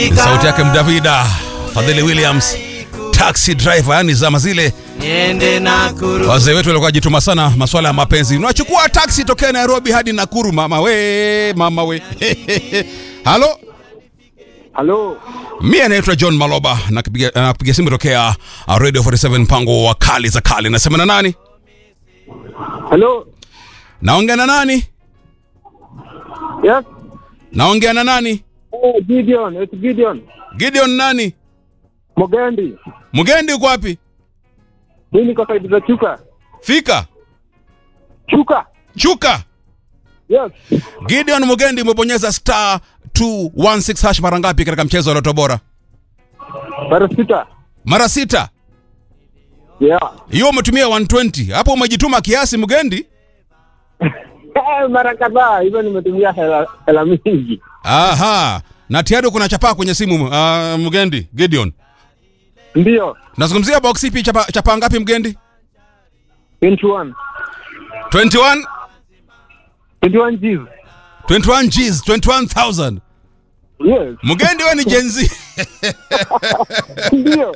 sauti yake Mdavida Fadhili Williams taxi driver, yani zama zile niende Nakuru. wazee wetu walikuwa jituma sana masuala ya mapenzi. Unachukua taxi tokea Nairobi hadi Nakuru, mama we, mama we. Halo, Halo, mimi anaitwa John Maloba nakupigia nakupigia simu tokea uh, Radio 47 mpango wa kali za kali. Nasema na nani? halo, Naongea na nani? yes, Naongea na nani? oh, Gideon, it's Gideon Gideon nani? Mogendi. Mgendi uko wapi? Mimi niko saidi za Chuka. Fika. Chuka, Chuka. yes, Gideon Mugendi umebonyeza star 216 hash mara ngapi katika mchezo wa Loto Bora? mara sita. Mara sita. Yeah, Hiyo umetumia 120. Hapo umejituma kiasi Mugendi. Eh, mara kadhaa hivyo nimetumia hela, hela mingi. Aha. Na tayari kuna chapaa kwenye simu uh, Mugendi Gideon. Ndio, Nazungumzia box ipi chapa, chapaa ngapi Mugendi? 21 21 21 G's. 21 G's 21000. Yes, Mugendi wewe ni Gen Z. ndio.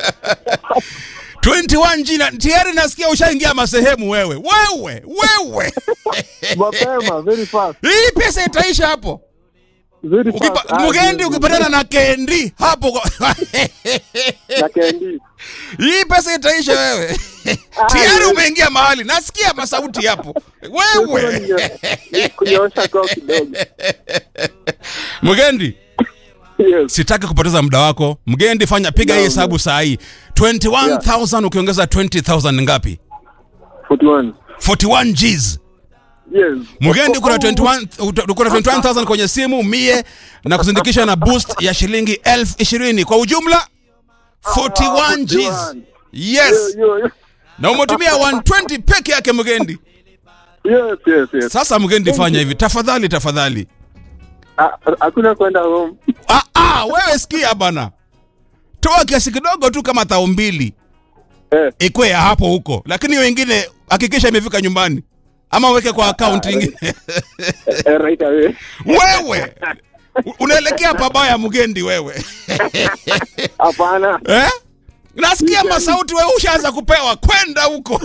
21 G na tayari nasikia ushaingia masehemu wewe. Wewe, wewe. Mapema, very fast, Hii pesa itaisha hapo. very fast. Ukipa, Ah, Mugendi yes, ukipatana na Kendi hapo kwa- na Kendi. hii pesa itaisha wewe. Tayari umeingia mahali. Nasikia masauti hapo. Wewe. Kunyoosha koo kidogo. Mugendi, Yes, sitaki kupoteza muda wako. Mgendi, fanya piga hii No, hesabu saa hii. 21000 ukiongeza 20000 ni ngapi? 41. 41 Gs. Yes. Mugendi kuna 21 ut- kuna 21000 kwenye simu mie na kuzindikisha na boost ya shilingi elfu ishirini kwa ujumla 41 Gs. 41. Yes. Yo, yo, yo. Na umetumia 120 peke yake Mugendi. Yes, yes, yes. Sasa Mugendi, fanya hivi tafadhali, tafadhali. Ah, Hakuna kwenda home. Ah, ah, wewe sikia bana, toa kiasi kidogo tu kama thao mbili Eh, ikwe ya hapo huko, lakini wengine hakikisha imefika nyumbani ama weke kwa akaunti ingine. eh, right away. wewe u- unaelekea pabaya Mugendi wewe Hapana. eh? Nasikia masauti wewe ushaanza kupewa kwenda huko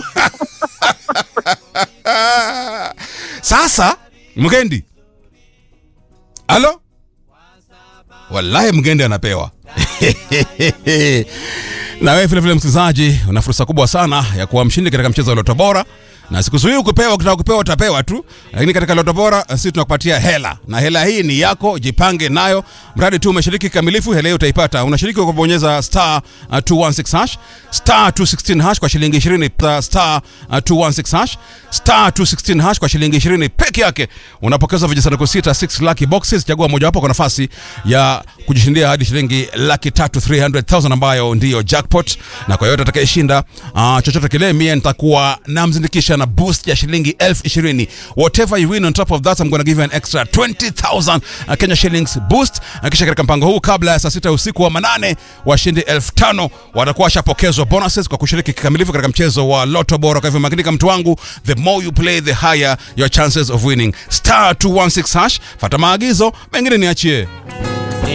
sasa. Mugendi, halo, wallahi Mugendi anapewa na wewe vile vile msikilizaji, una fursa kubwa sana ya kuwa mshindi katika mchezo wa Loto Bora, na sikuzuii kupewa, ukitaka kupewa utapewa tu, lakini katika Loto Bora sisi tunakupatia hela, na hela hii ni yako, jipange nayo, mradi tu umeshiriki kikamilifu. Hela hiyo utaipata, unashiriki kwa kubonyeza star uh, 216 hash star 216 hash kwa shilingi 20 plus star uh, 216 hash star 216 hash kwa shilingi 20 peke yake, unapokeza vijisanduku sita 6 lucky boxes. Chagua mojawapo kwa nafasi ya kujishindia hadi shilingi laki tatu 300,000 ambayo ndiyo jackpot, na kwa yote atakayeshinda uh, chochote kile, mie nitakuwa namzindikisha na boost ya shilingi elfu ishirini. Whatever you win on top of that I'm gonna give you an extra 20,000 uh, Kenya shillings boost. Uh, kisha katika mpango huu kabla ya saa sita usiku wa manane, washindi elfu tano watakuwa washapokezwa bonuses kwa kushiriki kikamilifu katika mchezo wa Lotto Bora. Kwa hivyo makinika, mtu wangu, the more you play the higher your chances of winning. Star 216 hash, fata maagizo, mengine niachie.